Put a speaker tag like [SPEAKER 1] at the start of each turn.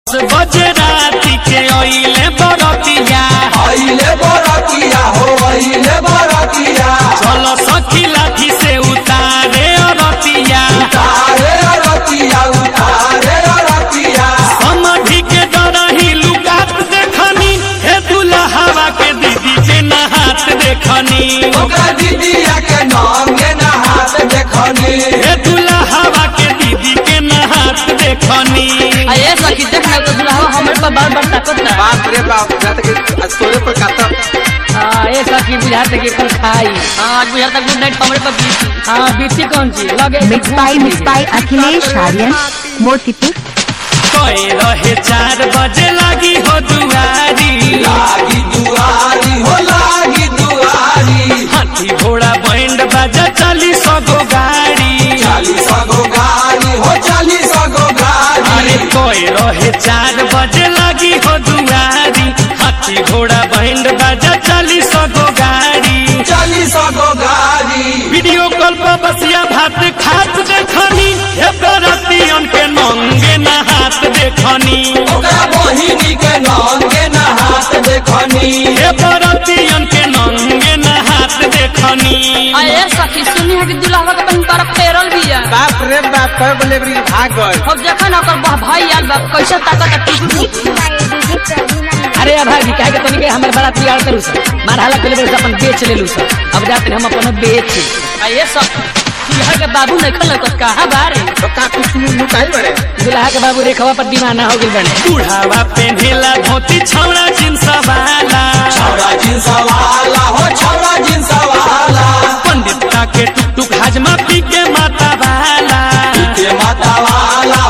[SPEAKER 1] बजे राती के ओइले बरतिया
[SPEAKER 2] अइले बरतिया हो अइले बरतिया
[SPEAKER 1] चलो सखी लाठी से उतारे अरतिया
[SPEAKER 2] उतारे अरतिया उतारे अरतिया
[SPEAKER 1] समधि के डरही लुकात देखनी हे दुल्हवा के दीदी के नहात देखनी
[SPEAKER 2] ओकरा दीदिया के नंगे नहात देखनी
[SPEAKER 1] हे दुल्हवा के दीदी के नहात देखनी
[SPEAKER 3] अये सखी देख ना तो दुल्हा हमरे पर बार बार ताकत ना
[SPEAKER 4] बाप रे बाप जाते कि आज तोरे पर काता
[SPEAKER 3] हां ये सखी बुझाते कि कल खाई हां आज बुझाता गुड नाइट हमरे पर बीती हां बीती कौन ची लगे
[SPEAKER 5] mix by mix by Akhilesh Aryan Motipur
[SPEAKER 1] कहे रहे चार बजे लागी हो दुआरी
[SPEAKER 2] लागी दुआरी हो लागी दुआरी
[SPEAKER 1] हाथी घोड़ा बैंड बाजा चली सगो गाड़ी
[SPEAKER 2] चालीस गो गाड़ी हो चालीस गो
[SPEAKER 1] अरे
[SPEAKER 2] गाड़ी
[SPEAKER 1] कोई रहे चार बजे लगी हो दुआरी हाथी घोड़ा बैंड बाजा चली सगो गाड़ी
[SPEAKER 2] चालीस गो गाड़ी
[SPEAKER 1] वीडियो कॉल पर बसिया भात खात देखनी हे बरतियन के नंगे नहात देखनी
[SPEAKER 2] ओकरा बहिनी के नंगे नहात देखनी
[SPEAKER 1] हे बरतियन के नंगे नहात देखनी
[SPEAKER 3] अये सखी सुनी है कि दुल्हा के बहन पर पेरल भी है
[SPEAKER 4] बाप रे बाप कर बोले बरी भाग गए
[SPEAKER 3] अब देखा ना ओकर बा- भाई यार बाप कैसे ताकत है
[SPEAKER 6] अरे अब भाई कहे के तनी के हमर बड़ा तैयार करू सर मार हाला के लेबर अपन बेच लेलू सर अब जाते हम अपन बेच
[SPEAKER 3] अये सखी दुल्हा के बाबू नहीं खल तो कहा बारे
[SPEAKER 4] तो का कुछ लुकाई बरे
[SPEAKER 6] दुल्हा के बाबू रेखवा पर दीवाना हो गइल बने
[SPEAKER 1] बुढ़ावा पेन्हेला धोती छौड़ा जींस वाला
[SPEAKER 2] छौड़ा जिन्स वाला हो छौड़ा जिन्स वाला
[SPEAKER 1] पंडित का के टुक टुक हाजमा पी के माता वाला
[SPEAKER 2] के माता वाला